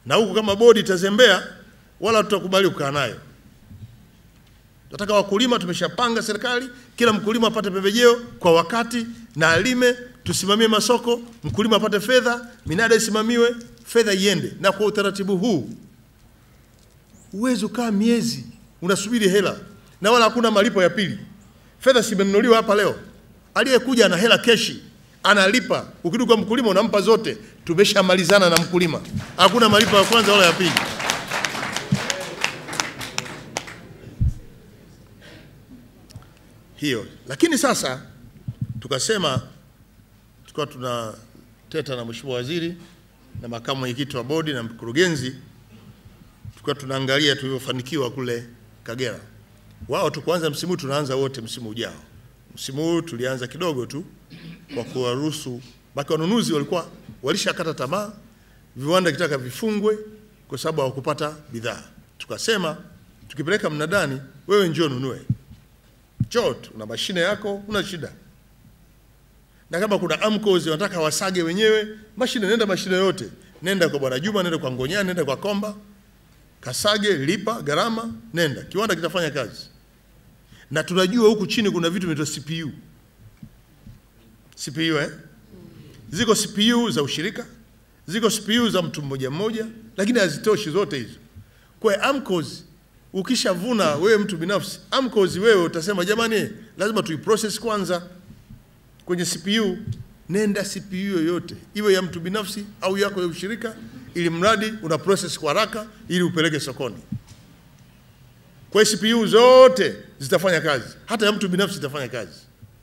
na huku kama bodi itazembea, wala tutakubali kukaa nayo. Tunataka wakulima, tumeshapanga serikali, kila mkulima apate pembejeo kwa wakati na alime, tusimamie masoko, mkulima apate fedha, minada isimamiwe, fedha iende. Na kwa utaratibu huu huwezi ukaa miezi unasubiri hela na wala hakuna malipo ya pili. Fedha simenunuliwa hapa leo, aliyekuja ana hela keshi, analipa. Ukirudi kwa mkulima unampa zote, tumeshamalizana na mkulima, hakuna malipo ya kwanza wala ya pili. hiyo. Lakini sasa tukasema, tukawa tunateta na mheshimiwa waziri na makamu mwenyekiti wa bodi na mkurugenzi, tukawa tunaangalia tulivyofanikiwa kule Kagera. Wao tukuanza msimu huu, tunaanza wote msimu ujao. Msimu huu tulianza kidogo tu kwa kuwaruhusu, baki wanunuzi walikuwa walishakata tamaa, viwanda kitaka vifungwe kwa sababu hawakupata bidhaa. Tukasema tukipeleka mnadani, wewe njoo nunue njoo tu, una mashine yako, una shida. Na kama kuna AMCOS wanataka wasage wenyewe mashine, nenda mashine yote, nenda kwa bwana Juma, nenda kwa Ngonyani, nenda kwa Komba, kasage, lipa gharama, nenda, kiwanda kitafanya kazi. Na tunajua huku chini kuna vitu vinaitwa CPU. CPU eh? Ziko CPU za ushirika, ziko CPU za mtu mmoja mmoja, lakini hazitoshi zote hizo. Kwa hiyo AMCOS ukishavuna wewe mtu binafsi AMCOS, wewe utasema jamani, lazima tuiprocess kwanza kwenye CPU. Nenda CPU yoyote iwe ya mtu binafsi au yako ya ushirika, ili mradi una process kwa haraka ili upeleke sokoni. Kwa hiyo CPU zote zitafanya kazi, hata ya mtu binafsi itafanya kazi.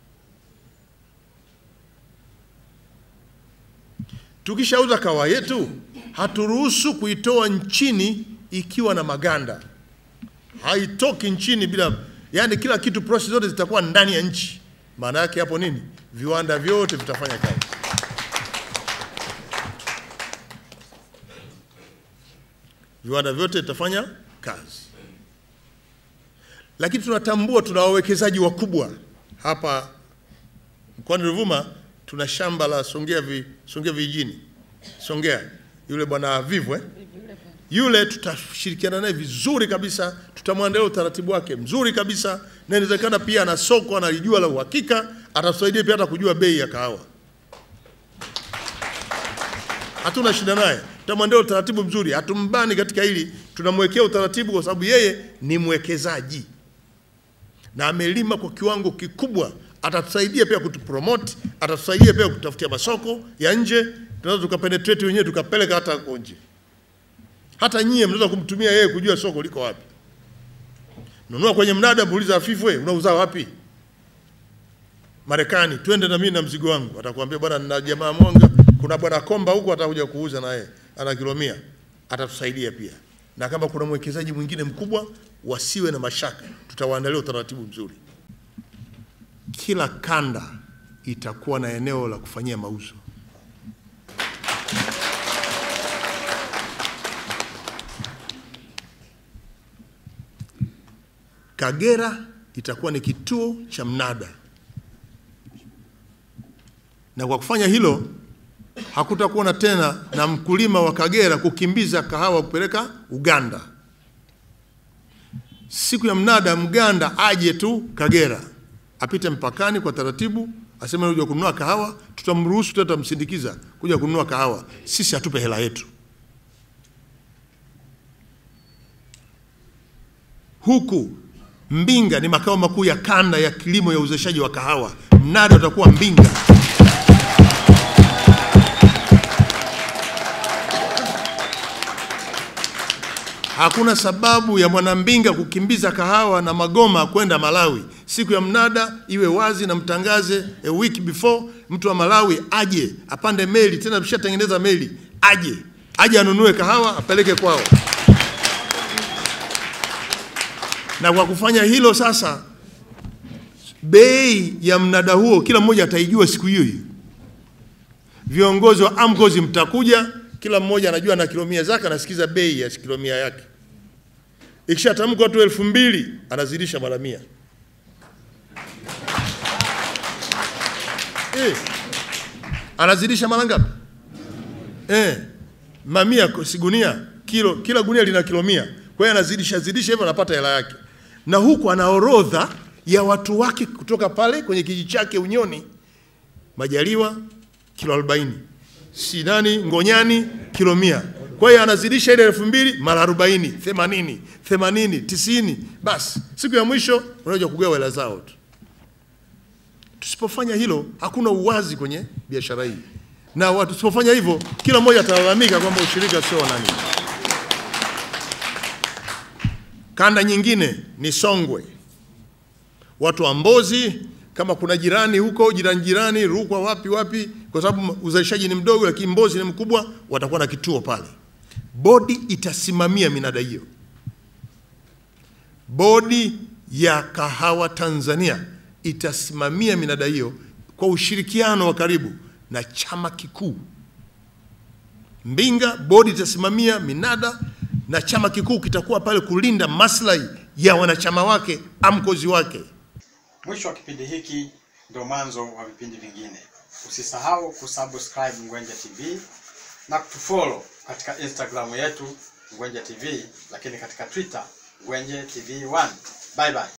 Tukishauza kahawa yetu, haturuhusu kuitoa nchini ikiwa na maganda haitoki nchini bila, yani kila kitu, process zote zitakuwa ndani ya nchi. Maana yake hapo nini? Viwanda vyote vitafanya kazi. Viwanda vyote vitafanya kazi, lakini tunatambua tuna wawekezaji wakubwa hapa mkoani Ruvuma. Tuna shamba la Songea vi, Songea vijijini, Songea yule bwana Vivu eh? yule tutashirikiana naye vizuri kabisa, tutamwandalia utaratibu wake mzuri kabisa, na inawezekana pia ana soko analijua la uhakika, atatusaidia pia hata kujua bei ya kahawa. Hatuna shida naye, tutamwandalia utaratibu mzuri, hatumbani katika hili, tunamwekea utaratibu kwa sababu yeye ni mwekezaji na amelima kwa kiwango kikubwa. Atatusaidia pia kutupromote, atatusaidia pia kutafutia masoko ya nje, tunaweza tukapenetrate wenyewe tukapeleka hata nje hata nyie mnaweza kumtumia yeye kujua soko liko wapi. Nunua kwenye mnada, muuliza Afifu, wewe unauza wapi? Marekani, twende na mimi na mzigo wangu. Atakwambia bwana, nina jamaa Mwanga, kuna bwana Komba huko atakuja kuuza na yeye ana kilo mia, atatusaidia pia. Na kama kuna mwekezaji mwingine mkubwa, wasiwe na mashaka, tutawaandalia utaratibu mzuri. Kila kanda itakuwa na eneo la kufanyia mauzo. Kagera itakuwa ni kituo cha mnada, na kwa kufanya hilo hakutakuwa na tena na mkulima wa Kagera kukimbiza kahawa kupeleka Uganda. Siku ya mnada, Mganda aje tu Kagera, apite mpakani kwa taratibu, aseme kuja kununua kahawa, tutamruhusu, tutamsindikiza kuja kununua kahawa, sisi hatupe hela yetu. Huku Mbinga ni makao makuu ya kanda ya kilimo ya uzalishaji wa kahawa. Mnada utakuwa Mbinga. Hakuna sababu ya mwanambinga kukimbiza kahawa na magoma kwenda Malawi. Siku ya mnada iwe wazi na mtangaze a week before, mtu wa Malawi aje apande meli, tena tushatengeneza meli, aje aje anunue kahawa apeleke kwao. Na kwa kufanya hilo sasa, bei ya mnada huo kila mmoja ataijua siku hiyo hiyo. Viongozi wa AMCOS mtakuja, kila mmoja anajua na kilomia zake, anasikiza bei ya kilomia yake. Ikishatamkwa tu elfu mbili anazidisha mara mia. Eh, anazidisha mara ngapi? Eh, mamia sigunia kilo, kila gunia lina kilo mia. Kwa hiyo anazidisha zidisha hivyo, anapata hela yake, na huku ana orodha ya watu wake kutoka pale kwenye kijiji chake Unyoni, Majaliwa kilo 40, Sinani Ngonyani kilo mia. Kwa hiyo anazidisha ile elfu mbili mara arobaini, themanini, themanini, tisini. Basi siku ya mwisho unaja kugawa hela zao tu. Tusipofanya hilo, hakuna uwazi kwenye biashara hii, na watu tusipofanya hivyo, kila mmoja atalalamika kwamba ushirika sio wa nani. Kanda nyingine ni Songwe, watu wa Mbozi, kama kuna jirani huko jirani jirani, Rukwa, wapi wapi, kwa sababu uzalishaji ni mdogo, lakini Mbozi ni mkubwa, watakuwa na kituo pale. Bodi itasimamia minada hiyo. Bodi ya Kahawa Tanzania itasimamia minada hiyo kwa ushirikiano wa karibu na chama kikuu. Mbinga, bodi itasimamia minada na chama kikuu kitakuwa pale kulinda maslahi ya wanachama wake, amkozi wake. Mwisho wa kipindi hiki ndio mwanzo wa vipindi vingine. Usisahau kusubscribe Ngwenje TV na kutufollow katika Instagram yetu Ngwenje TV, lakini katika Twitter Ngwenje TV 1. Bye bye.